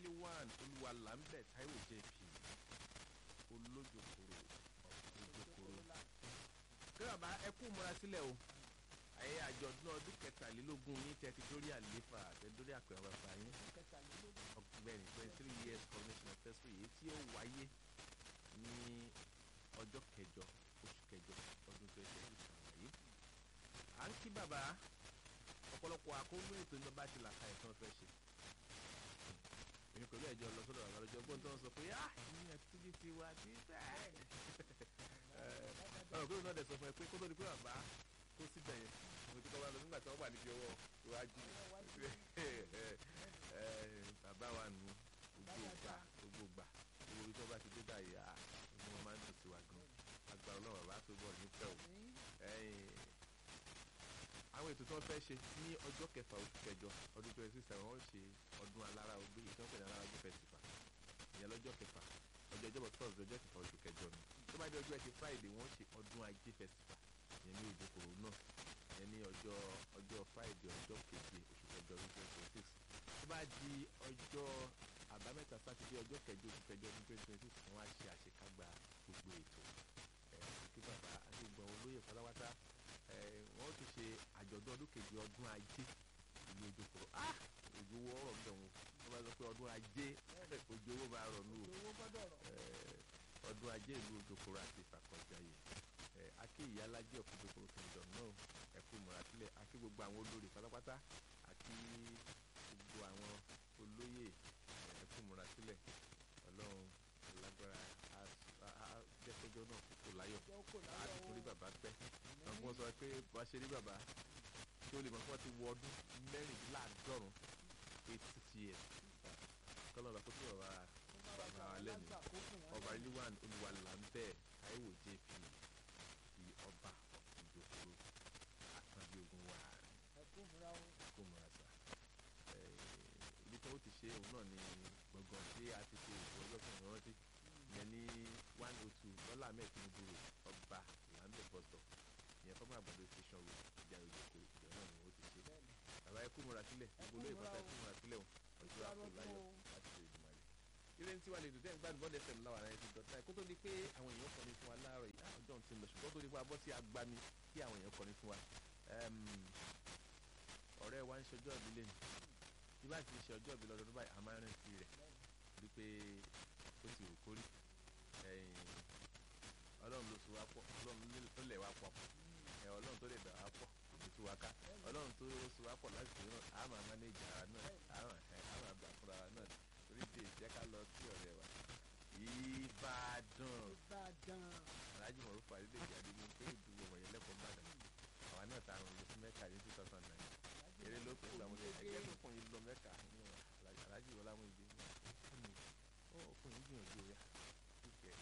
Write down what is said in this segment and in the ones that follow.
rilwan olúwalàmbẹ taiwo jp olójokoro olójokoro kí bàbá ẹ kú múra sílẹ̀ o ayé àjọ̀dún ọdún kẹtàlélógún yín tẹ́ ti dórí àléfà tẹ́ dórí àpẹẹrẹ bàbá yín ọgbẹ́ni twenty three years coronation anniversary yìí tí ó wáyé ní ọjọ́ kẹjọ oṣù kẹjọ ọdún twenty twenty sọ̀rọ̀ yìí à ń kí bàbá ọ̀pọ̀lọpọ̀ àkóńgbé ètò ìjọba ti làkà ẹ̀ tí wọ́n fẹ́ ṣe èmi pẹ̀lú ẹ̀jọ̀ lọ sọ́dọ̀ àwọn ọ̀rọ̀jọ́ gbọ́n tó ń sọ pé ah ìyẹn activity wa ti bẹ́ẹ̀ ọ̀rọ̀ kúrò náà dẹ̀ sọ fún ẹ pé kó tó di pé bàbá kó síbẹ̀ yẹn mo ti kọ́ wa lọ nígbà tí wọ́n wà níbi ọwọ́ iwájú bàbá wa nù gbogbo gbà gbogbo gbà gbogbo ibi tí wọ́n bá ti dé báyìí à ni wọ́n máa ń dùn sí wa gan agbára ọlọ́run bàbá tó bọ̀ nífẹ̀ẹ́ o àwọn ètò tí wọ́n fẹ́ ṣe ní ọjọ́ kẹfà oṣù kẹjọ ọdún twenty six seven wọ́n ṣe ọdún alára ogbé yìí tí wọ́n pè ní alára ogbé festival ìyẹn lọ́jọ́ kẹfà ọjọ́ ìjọba thursday ọjọ́ kẹfà oṣù kẹjọ ni tó bá dé ọjọ́ ẹtì friday wọ́n ṣe ọdún ajé festival ìyẹn ní òjòkòrò náà ìyẹn ní ọjọ́ ọjọ́ friday ọjọ́ keje oṣù kẹjọ ọdún twenty twenty six tó bá di ọjọ́ àbámẹ́ta sátidé ọjọ́ kẹjọ oṣù kẹjọ ọdún twenty twenty six wọ́n á ṣe àṣekágbá gbogbo ètò ẹ̀ kí bàbá àti ìgbọ̀n olóyè pátápátá wọ́n ti ṣe àjọ̀dún ọdún kejì ọdún ajé ìlú ojúkòrò ah òjò owó ọ̀rọ̀ bẹ̀ wọ́n wọ́n bá sọ pé ọdún ajé òjò owó máa rọ̀ nù ọdún ajé ìlú ojúkòrò àti ìfàkọ̀jáyé akí ìyálájẹ́ òkúdókòrò kingdom náà ẹ̀kú múra sílẹ̀ akí gbogbo àwọn olórí pátápátá akí gbogbo àwọn olóyè ẹ̀kú múra sílẹ̀ ọlọ́run lágbára jẹ́kọ́jọ́ náà kókó láyọ̀ àti torí bàbá pẹ́ wọ́n sọ pé bá ṣe rí bàbá tí ó lè mọ̀ pé wọ́n ti wọ ọdún mẹ́rìndínláàádọ́rùn eighty six years kọ́lọ́ ọ̀la kó tó ọ̀rọ̀ bàbá wa lẹ́nu ọba rilwan olùwàlàmbẹ́ taiwo jp ti ọba ìjòkòrò àkànbí ogun wa kó múra sá ibi tí wọ́n ti ṣe òun náà ni gbọ̀ngàn tí a ti ṣe ètò ọjọ́ kan rántí ìyẹn ní one oh two lọ́lá ahmed tinubu ọba lambert bus stop ìyẹn fọ́nmọ́ àgbàdo station road ìjà ìjòkó ìjọ náà ni wọ́n ti ṣe bàbá ẹ kú múra sílẹ̀ gbogbo olóyè pátá ẹ kú múra sílẹ̀ o ọjọ́ àpò láyọ̀ láti ṣe ìgbìmọ̀ rẹ̀. ilé ní tiwa lè dùn dẹ́n gbádùn bọ́ọ̀dù fm láwọn ará ẹni dọ̀tà kó tó di pé àwọn èèyàn kọni fún wa láàárọ̀ yìí ọjọ́ ti lọ ṣùgbọ́n tó di pé a bọ́ sí agbami kí àwọn èèyàn kọni fún wa. ọ̀rẹ́ wa ń ṣọjọ́ ìbí lẹ́nu bí bá ti ṣe ọjọ́ ìbí lọ́dọọdún báyìí a máa ń rántí rẹ̀ wípé ó ti rò kórì ọlọ́run ló so wá pọ̀ ọlọ́run ló lẹ̀ wá pọ̀ ẹ ọlọ́run tó lè dà wá pọ̀ kò tú wá ká ọlọ́run tó so wá pọ̀ láti ṣe náà á máa mánéjà ara náà á máa ẹ á máa gbà fúnra wa náà torí dé jẹ́ ká lọ sí ọ̀rẹ́ wa ìbàdàn ìbàdàn alájú mọ̀rú parí lè jáde ní pé ìdúró wọ̀nyẹn lẹ́kọ̀ọ́ bàdàn àwa náà ta àrùn lọ sí mẹ́ka ní two thousand nine eré ló pé ìgbà wọlé ẹgbẹ́ ló kún yín lọ mẹ́ka alájú wọlé àwọn ìdí ọkùnrin gbìyànjú rẹ̀ kíkẹ́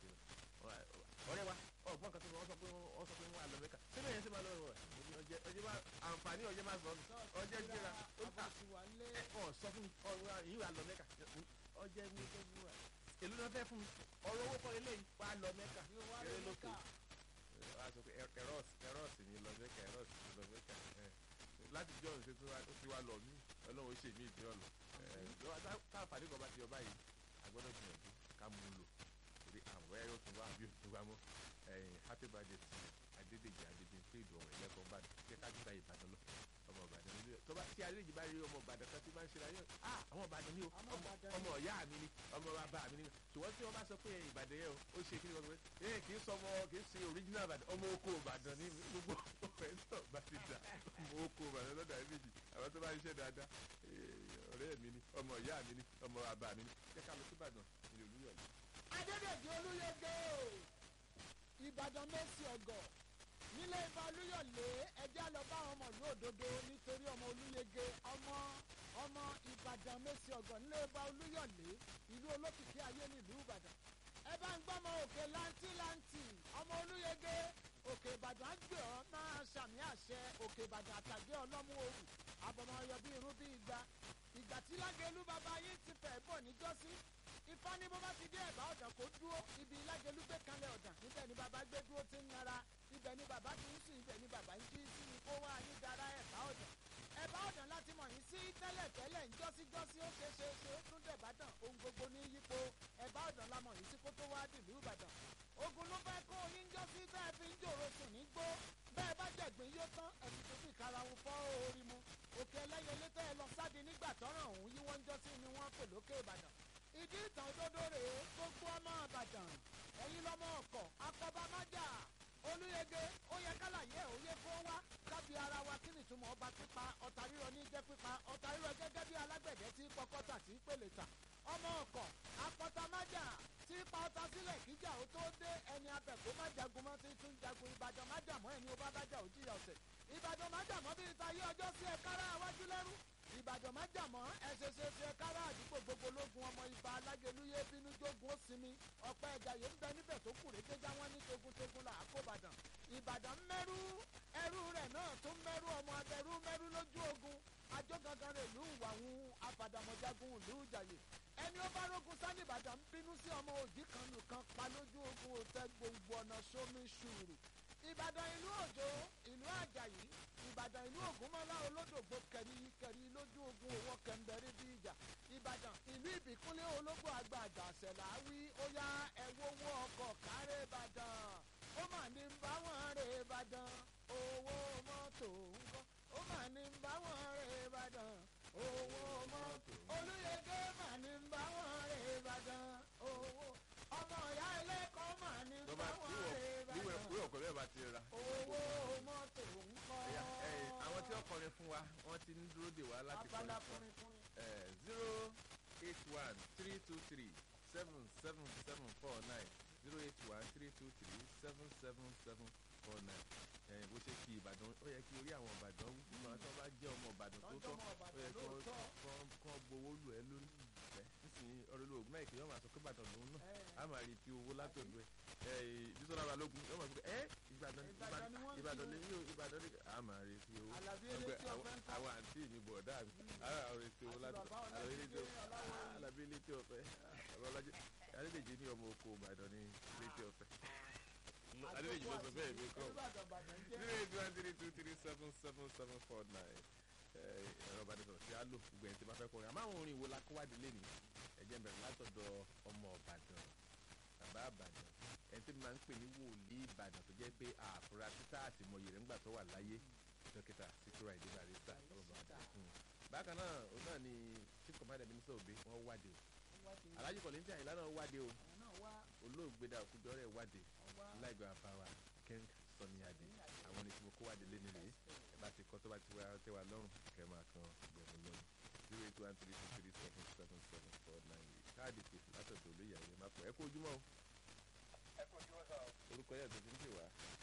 ọ̀rẹ́ wa ọgbọ́n kan tó wọ́n sọ pé wọ́n sọ pé wọ́n á lọ mẹ́ka síbẹ̀ yẹn sì máa lọ rẹ̀ ọjẹ́ ọjẹ́ bá àǹfààní ọjẹ́ máa sọ ọjẹ́ gbéra ó ta ẹ ọ sọ fún mi ọ̀rọ̀ yìí wà lọ mẹ́ka ọjẹ́ ní ọjẹ́ gbéra èlú náà fẹ́ fún mi ọ̀rọ̀ owó kọ́ eléyìí wà lọ mẹ́ka eré ló pé wọ́n á sọ pé ẹ̀rọ́s ẹ̀rọ́s ni lọ mẹ́ka ẹ̀rọ́s ni lọ mẹ́ka láti jọ òṣèlú tó ti wá lọ mí ọlọ́run ṣe mí ìdí ọ̀lọ́ táàfàdé kan bá ti ọba yìí agbọ́dọ̀ gbìyànjú ká mú un lò torí àwọn ẹ̀rọ tó wá bí òtún wá mọ́ happy birthday to adédèjì adébíyìnpé ìdùnnú ẹlẹ́kọ̀ọ́ bá jẹ́ ká gbígba ìbàdàn lọ ọmọ ìbàdàn nílé tó bá tí adédèjì bá rí ọmọ ìbàdàn kan tí bá ń ṣe láyé ah àwọn ìbàdàn ni o ọmọ ọ̀yá mi ni ọmọ bàbá mi ni ṣùgbọ́n tí wọ́n bá sọ pé ìbàdàn yẹn o ó ṣe kí ni wọ́n sọ pé ee kì í sọ ọmọ kì í ṣe original ìbàdàn ọmọ oko ìbàdàn ni gbogbo ọmọ ẹ̀ náà bá ti dà ọmọ oko ìbàdàn lọ́dà ẹ̀ méjì àwọn tó bá ń ṣe dáadáa ọ̀rẹ́ mi ni ọmọ ìyá mi ni ọmọ bàbá mi ni jẹ́ ká lọ sí ìbàdàn ìlú olúyọ̀lẹ̀ adédèjì olúyege ìbàdàn mẹ́sì ọ̀gọ̀ nílé ibà olúyọ̀lé ẹjẹ́ lọ bá àwọn ọmọ ìlú òdodo nítorí ọmọ olúyege ọmọ ọmọ ìbàdàn mẹ́sì ọ̀gọ̀ nílé ibà olúyọ̀lé ìlú olókìkí ayé nílùú ìbàdàn ẹ bá ń gbọ́mọ òkè láǹtí láǹtí ọmọ olúyege òkè ìbàdàn á gbé ọ máa ṣàmì àṣẹ òkè ìbàdàn àtàgé ọlọ́mú òwú àbọ̀mọ̀ ọyọ bí irú bí igba ìgbà tí lágẹ̀lú bàbá yín ti fẹ̀ bọ̀ níjọ́sí ifá ní bó bá ti dé ẹ̀bá ọ̀dàn kó dúró ibi lágẹ̀lú gbé kanlẹ̀ ọ̀dàn níbẹ̀ ni bàbá gbé dúró ti ń nara ibẹ̀ ni bàbá ti ń sùn ibẹ̀ ni bàbá ń jí sí ni kó wá yín dára ẹ̀bá ọ̀dàn ẹ̀bá ọ̀dàn láti mọ̀ yín sí tẹ́lẹ̀ tẹ́lẹ̀ ńjọ́sí jọ́sí ó ṣe ṣe ṣe ó tún dẹ̀ bá ìdí ìtàn òdodo rèé gbogbo ọmọ àbàdàn ẹ̀yin lọ́mọ ọkọ̀ akọbámájà olúyege ó yẹ kálàyé òye kó wá kábí ara wa kí ni ìtumọ̀ ọba pípa ọ̀tá rírọ ní jẹ́ pípa ọ̀tá rírọ gẹ́gẹ́ bí alágbẹ̀dẹ tí pọkọ́tà tí pèlè tà ọmọ ọkọ̀ apọ̀tàmájà tí pa ọta sílẹ̀ kíjà ó tó dé ẹni abẹ̀kó má jagun mọ́ tí tún jagun ìbàdàn má jà mọ́ ẹni ó bá bá jà ó jìyà ọ̀sẹ̀ ìbàdàn má jà mọ́ bí ìta yé ọjọ́ sí ẹ̀kára àwájú lẹ́rú ìbàdàn má jà mọ́ ẹ̀ṣẹ̀ṣẹ̀ṣẹ̀ ẹ̀kára àdúgbò gbogbo lógun ọmọ ibà alágẹlúyé bínú jogun ó sinmi ọ̀pẹ ẹ̀jàyè ń bẹ níbẹ̀ tó kù rédé já wọn ní togun-togun là á kó ìbàdàn ìbàdàn mẹ́rú ẹrú rẹ̀ náà tún mẹ́rú ọmọ abẹ́rú mẹ́rú lójú ogun ajó gangan rẹ̀ lù wàhùn afàdàmọ̀jagun ìlú ìjàyè ẹni ó bá rógun sani ìbàdàn ń bínú sí ọmọ òjì kan nìkan pa lójú ogun òtẹ gbogbo ọ̀nà sómi ṣùrù ìbàdàn ìlú òjò ìlú àjàyí ìbàdàn ìlú ògúnmọ́lá olódògbò kẹrí kẹrí lójú ogun owó kẹmbẹrí bí ìjà ìbàdàn ìlú ìbíkúnlé ológbò àgbà àjàṣẹ̀lá wí ó yá ẹ̀wọ́wọ́ ọkọ̀ kárẹ́ ìbàdàn ó mà ní ń bá wọn rè ìbàdàn owó mọ́tò ńkọ́ ó mà ní ń bá wọn rè ìbàdàn owó mọ́tò olúyege mà ní ń bá wọn rè ìbàdàn owó ọmọ ìyá ẹlẹ́kọ̀ọ́ mà ní ń tó bá bá wọn níwọ̀ rè níwọ̀ ìbàdàn ìwé ọ̀kọ̀ bẹ́ẹ̀ bá ti ra. owó mọ́tò ńkọ́ Ẹ̀yà, ẹ̀, àwọn tí wọ́n kọrin fún wa wọ́n ti ń dúró dè wá láti abala kọrin fún kùnrin kùnrin. zero eight one three two three seven seven seven four nine zero eight one three two three seven seven seven four nine ẹ̀ bó ṣe kí ìbàdàn ó yẹ kí orí àwọn ìbàdàn wú fún wa tí wọ́n bá jẹ́ ọmọ ìbàdàn tó Tọ́jú tọ́ ọmọ ó Ìbàdàn yẹ kí wọ́n lóòótọ́. kọ́- kọ́ gbowó lù ẹ́ lórí ẹ̀ nísìnyí ọ̀rẹ́lú ògùn náà ìkẹyọ́ máa sọ pé ìbàdàn lòun náà Ẹ̀. a máa rí ti owó látọ̀dọ̀ ẹ̀ ẹ̀ bísọ́lá balógun yóò máa sọ pé ẹ́ ìbàdàn Ìbàdàn ni wọ́n ń ìbàdàn kí lè ní o ìbàdàn ní a máa rí ti owó Àlàbí Wọ́n elétí pé àwọn- ọ̀fẹ́ ń kọ́. àwọn àǹtí mi bọ̀dá mi ara àwọn retí owó Àti látọ̀ bàbá àwọn Ọlájídé elétí Ọláwọ̀yí. alábí elétí ọ̀fẹ́ àwọn ọlájẹ adédèjì ní ọmọ oko ìbàdàn ní elétí ọ̀fẹ́ adédèjì ló sọ bẹ́ẹ̀ mi kọ́ Olúbàdàn Ìbàdàn jẹ́ zero eight one three two three seven seven seven four nine ẹ̀rọ ìbánisọ̀rọ̀ tí a lò gbogbo ẹ̀ tí bá fẹ́ kọrin àmọ́ àwọn orin wo la kó wádìí lẹ́nu ẹ̀jẹ̀ ń bẹ̀rẹ̀ látọ̀dọ̀ ọmọ ìbàdàn bàbá ìbàdàn ẹni tí mo máa ń pè ní wòlíì ìbàdàn tó jẹ́ pé àfúrá títà àtìmọye rẹ̀ ńgbà tó wà láyé dókítà síkúrà ìdí barista ọlọ́ba àdàkùn bákan náà òun náà ni chief commander minister obe wọ́n wádìí o alhaji kọ̀lẹ́ntì àyìnlá náà wádìí o àwọn náà wá olóògbé dà òkújọ́ rẹ̀ wádìí wọ́n wá láìgbà àbáwá king sọni adé àwọn ní tí mo kó wádìí lé nílé ẹ bá ti kọ́ tó bá ti wá tẹ́ wa lọ́rùn kẹ́ máa kan gbẹ̀mú lọ́rùn zero eight one three two three seven seven seven four nine eight káàdì pèsè látọ̀dọ̀ olóyè àyè má pọ̀ ẹ kó ojúmọ́ o ẹ kò jí wọ́n sọ orúkọ yẹn tó ti ń pè wá